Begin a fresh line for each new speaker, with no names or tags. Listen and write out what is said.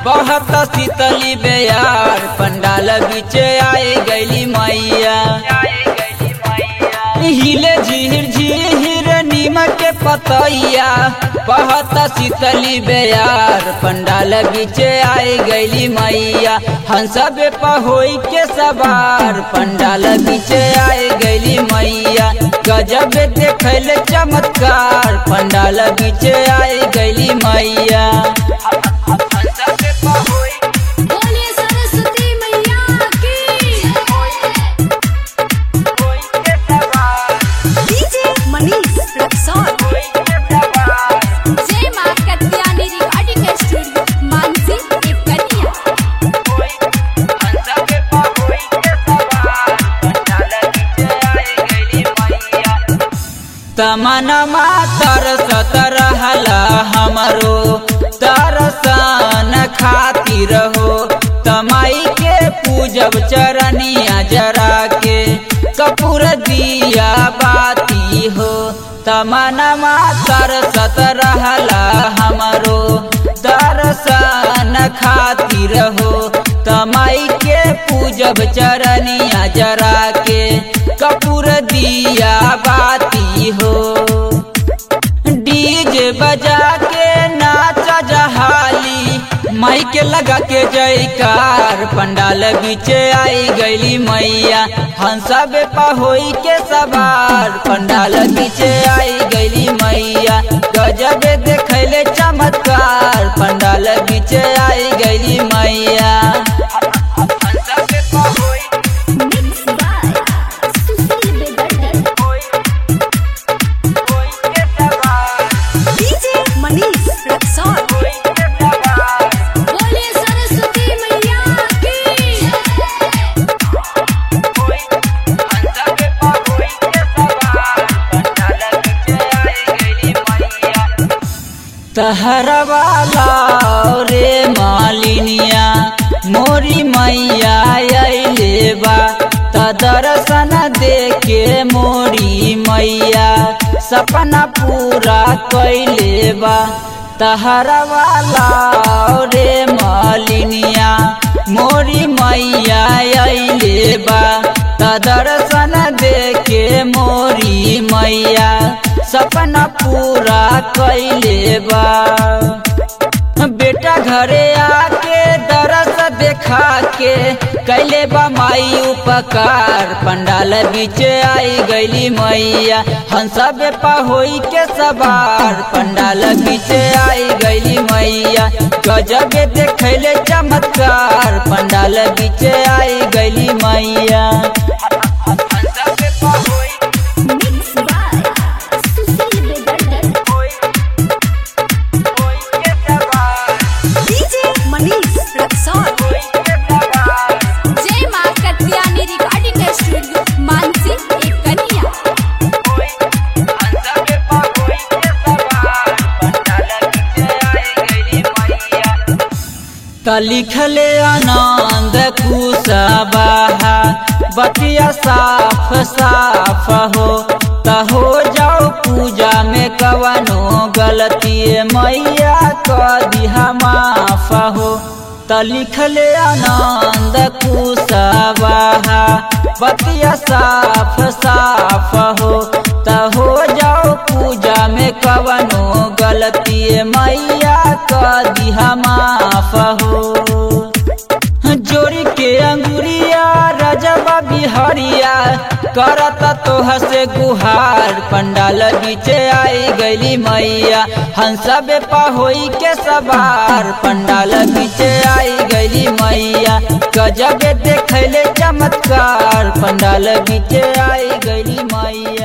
बहुत शीतली बेयार पंडाल बीच आए गैली मैया हिले झीर झीर नीमक के पतैया बहुत शीतली बेयार पंडाल बीच आए गैली मैया हंसब पहोई के सवार पंडाल बीच आए गैली मैया गजब देखल चमत्कार पंडाल बीच आए गैली मैया हंसब पहोई
बोलिए सरस्वती मैया की
के सवार
DJ Manish Raxaul
Jai Maa Katyani recording studio मानसी टिप्पणिया
तमनमा तरसत रहला हमरो तरसन खातिर हो तमाई के पूजब चरनिया जरा के कपूर दिया बाती हो तमनमा तरसत रहला हमरो दर्शन खातिर हो तमाई के पूजब चरनिया जरा के कपूर दिया बाती हो डीजे बजा के नाच जहाली माइक लगा के जयकार पंडाल बीच आई गईली मैया हंसब पहोई के सवार पंडाल बीच आई गईली मैया गजब देखले चमत्कार पंडाल बीच आई गईली मैया हंसब पहोई
मिक्स बाय सुशील बेदर्दी
के सवार
डीजे मनीष रक्सौल
बोलिए सरस्वती मैया की
तहरवाला रे मालिनिया मोरी मैया अइले बा त दर्शन देके मोरी मैया सपना पूरा कैले बा तहरवाला रे मालिनिया मोरी मैया अइले बा त दर्शन देके मोरी मैया सपना पूरा कैले बा बेटा घरे आके दरस देखा के कैले बा माई उपकार पंडाल बीच आई गईली मैया हंसब पहोई के सवार पंडाल बीच आई गईली मैया गजब देखले चमत्कार पंडाल बीच आई गईली मैया हंसब पहोई
mix by Sushil Bedardi DJ Manish Raxaul
Jai Maa Katyani recording studio मानसी टिप्पणिया
त लिखले आनंद कुशवाहा बतिया साफ साफ हो त हो जाओ पूजा में कवनो गलती मैया क दिहा माफ हो त लिखले आनंद कुशवाहा बतिया साफ साफ हो त हो जाओ पूजा में कवनो गलती मैया क दिहा माफ हो जोड़ी के अंगुरिया रजबा बिहरिया करत तोह से गुहार पंडाल बीच आई गईली मैया हंसब पहोई के सवार पंडाल बीच आई गईली मैया गजब देखले चमत्कार पंडाल बीच आई गईली मैया